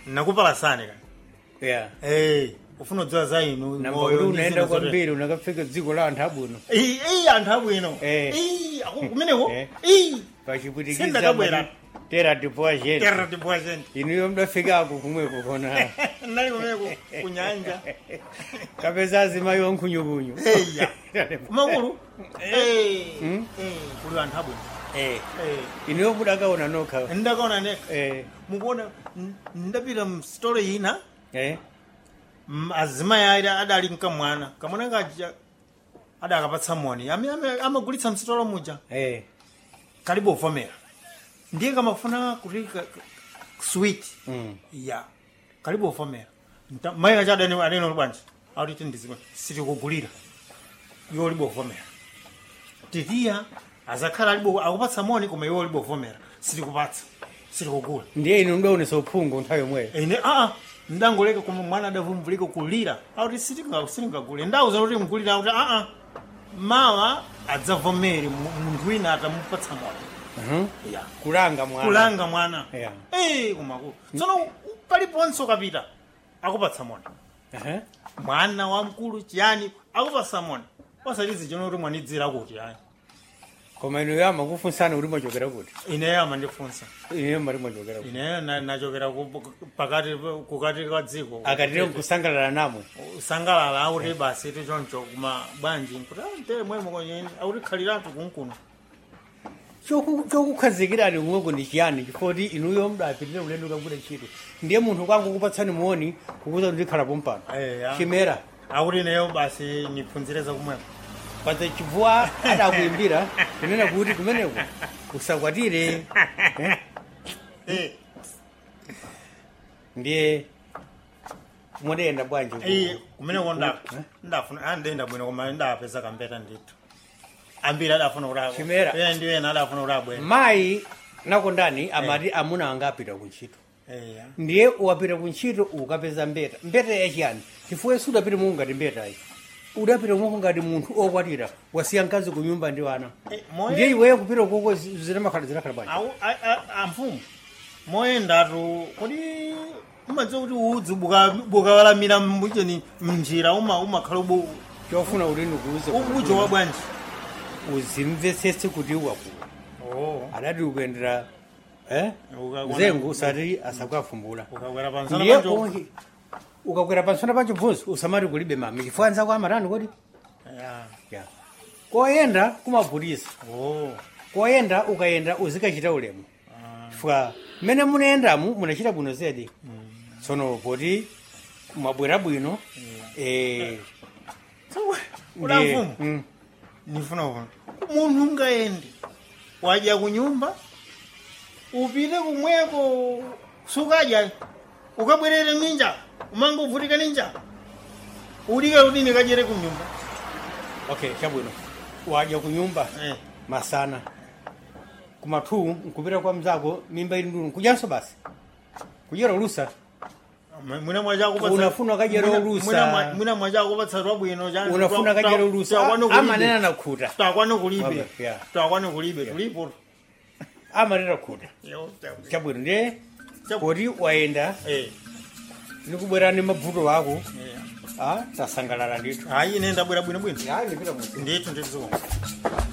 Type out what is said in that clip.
nakupalasani kani yeah Eh, ufuna kudziwa za inu namba moyo kuti ndi unaenda zina zote. kwambiri unakafika dziko la anthu abwino Iyi iyi anthu abwino Eh. Iyi, aku- kumeneko Eh. iyi pachipwitikiza Sindakabwera. mati tera tipoa chete terra tipwazenti inuyo mdafikako kumweko kona nali kumeneko kunyanja kapeza azimayi onkhunyukunyu eya kumakulu Eh, Mm. eh, kuli anthu abwino Eh, Eh, inuyo mudakaona nokha ndakaona neka Eh, mukuona n- ndapita msitole ina eh, m- azimayi ali adali mkamwana kamwana kaja adakapatsa moni Ami- ami- amagulitsa msitolo muja eh, kalibu uvomera ndiye kamafuna kuti ka- ka- sweet mm. ya kalibu uvomera Nta- mayi acha adani adani bwanji akuti tindizima sitikugulira iwo libo uvomera titiya azakhala alibo akupatsa moni koma iwo libo uvomera sitikupatsa sitikugula ndiye inu mdaonesa uphungu nthawi yomweyo ine aa ndangoleka koma mwana adavumbulika kulira akuti sitinga- sitingagule ndauza kuti mgulira akuti aa mawa adzavomere mu- munthu wina atamupatsa moni Mhm. ya kulanga mwana kulanga mwana Yeah. Eh, kumakulu tsono paliponse ukapita akupatsa moni Aha. mwana wamkulu chiyani akupatsa moni osatizi chino kuti mwanidzira kuti ayi koma inuyo amakufunsana kuti mwachokera kuti ineyo amandifunsa inuyo mati mwachokera kuti ineyo na- nachokera ku- pakati kukati kwa dziko akatire kusangalala namwe usangalala auti basi tichoncho kuma bwanji nkuti "Ah, ntere mwemo kwenyeni auti khaliratu kunkuno Choku- chokukhazikirani kumweko ndi chiyani chifoti inuyo mdapitire ulendo kagwira ntchito ndiye munthu kwangu kupatsani muoni kukuza kuti ndikhalapo mpano Eya. chimera auti ineyo basi niphunzire zakumweko paza chibvuwa adakuimbira kunena kuti kumeneko usakwatire eh? Eh, ndiye mudayenda bwanji ku- iye kumeneko nda Eh? ndafuna andenda bwino koma ndapeza kampeta ndithu ambiri adafuna kuti Chimera. iye ndi ena adafuna kuti abwene mayi nakondani amati amuna anga apita kuntchito eya ndiye wapita kuntchito ukapeza mbeta mbeta yachiyani chifukwa yesu udapita mungu ngati mbetayi udapita mungu ngati munthu okwatira wasiya mkazi ku nyumba ndi wana Eh, moyo- ndiye iweyo kupita koko zinamakhala zinakhala bwanji Au- a- a- amfumu moyendatu kodi umadziwa kuti udzi buka- bukawalamira mbucheni mnjira uma umakhala ubu chofuna kuti ndikuuze ubujo wa bwanji uzimvetsetse kuti wakula oh adati ukuyendera eh? Uka- mzengu usati asakwafumbula ukakwera pansana ndiye panjo onke ukakwera pansana pancho bvunzi usamati kulibe mami chifukwa nzako amatani kodi ya ya koyenda kumavutisa oh koyenda ukayenda uzikachita ulemu ah, chifukwa mmene munayendamu munachita bwino zedi tsono poti mwabwera bwino eh, Kuna ndiye- mfumu mm, nifuna kuona munthu ungayende wadya kunyumba upite kumweko sukadya ukabwerere ninja umanga uvutika ninja ulike kuti ndikadyere kunyumba okay chabwino wadya kunyumba eh. masana kumathu nkupita kwa mzako mimba ili ndunu kudyanso basi kudyera ulusa mwina mwachakupatsa Unafuna kadyera ulusa. mwina mwachakupatsa twabwino cha- unafuna twa- kadyera twa- ulusa twakwana kulibe. amanena nakhuta twakwana kulibe Wabe, yeah. twakwana kulibe tulipo amanena khuta Yo, chabwino ndiye Chabu- poti wayenda eh, nikubwera ni mavuto ako eh. ah, tasangalala ndithu ayi ine ndabwera bwinobwino ya ndipita mu ndithu ndithu